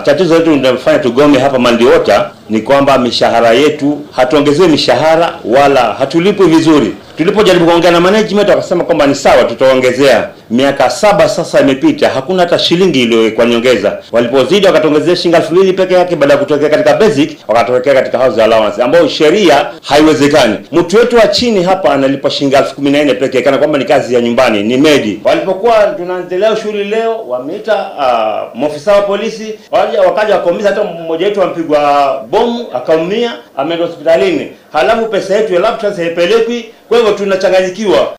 tatizo letu linalofanya tugome hapa Mandiota ni kwamba mishahara yetu hatuongezewi mishahara wala hatulipwi vizuri. Tulipojaribu kuongea na management wakasema kwamba ni sawa, tutaongezea. Miaka saba sasa imepita, hakuna hata shilingi iliyowekwa nyongeza. Walipozidi wakatuongezea shilingi elfu mbili peke yake, baada ya kutokea katika basic wakatokea katika house allowance, ambayo sheria haiwezekani. Mtu wetu wa chini hapa analipwa shilingi elfu kumi na nne peke yake, kana kwamba ni kazi ya nyumbani, ni medi. Walipokuwa tunaendelea shughuli leo, wameita uh, maofisa wa polisi waja, wakaja wakaumiza, hata mmoja wetu ampigwa bomu akaumia, ameenda hospitalini, halafu pesa yetu ya laptops haipelekwi. Kwa hivyo tunachanganyikiwa.